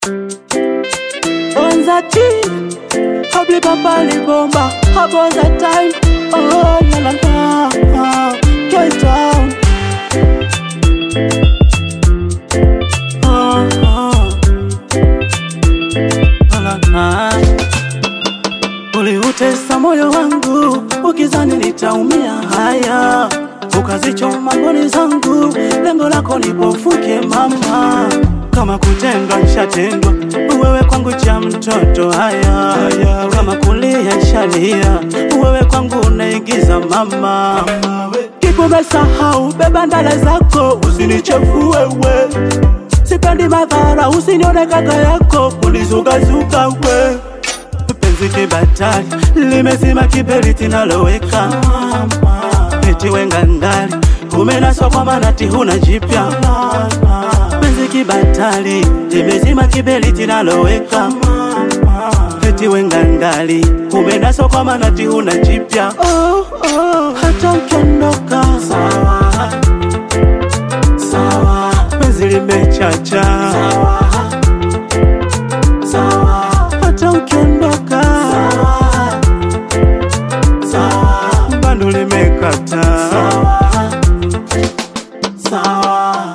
Onzati, habli baba li bomba, haboza time, oh la la la, Cape Town. Oh, oh. La la la. Uliutesa moyo wangu ukizani nitaumia, haya ukazichoma mboni zangu, lengo lako nipofuke mama, kama kutendwa nshatendwa, wewe kwangu cha mtoto, haya, haya kama kulia nshalia, wewe kwangu unaigiza mama, kikumesahau beba ndala zako, usinichefue we sipendi madhara, usinione kaka yako kulizukazuka we penzi kibatari limezima kiberiti naloweka eti wenga ndali umenaswa kwa manati huna jipya penzi kibatari limezima kiberiti naloweka eti wenga ndali umenaswa kwa manati huna jipya oh, oh, hata ukiondoka sawa sawa penzi limechacha sawa sawa hata ukiondoka sawa sawa bando limekata sawa sawa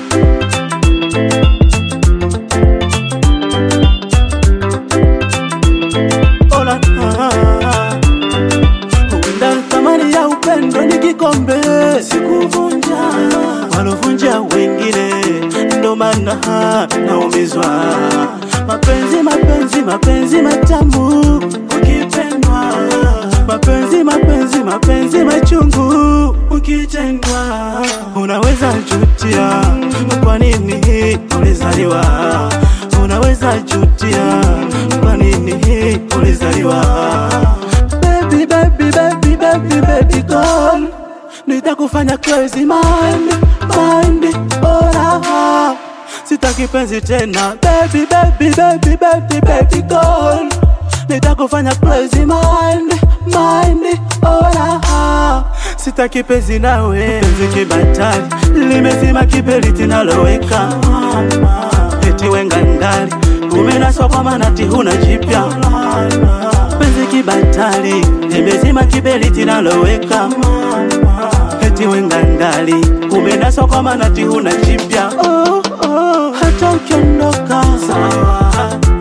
Ola, ah, Huenda thamani ya upendo ni kikombe, sikuvunja walovunja wengine, ndo maana naumizwa. Mapenzi, mapenzi, mapenzi matamu ukipendwa, mapenzi, mapenzi, mapenzi machungu ukitendwa, unaweza jutia kwa nini ulizaliwa, unaweza jutia kwa nini ulizaliwa baby, baby, baby, baby, baby girl Nitakufanya crazy mind, mind, oh la Sitaki penzi tena baby, baby, baby, baby, baby girl Nitakufanya crazy mind, mind, oh la Sitaki penzi nawe Penzi kibatari, limezima kiberiti naloweka Eti wenga ndali, umenaswa kwa manati huna jipya penzi kibatari limezima kiberiti naloweka eti wenga ndali umenaswa kwa manati huna jipya oh, oh, hata ukiondoka sawa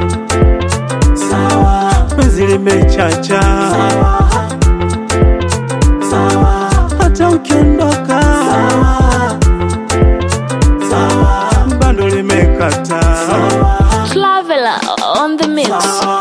sawa penzi limechacha sawa sawa hata ukiondoka sawa sawa bando limekata sawa Traveler on the mix. sawa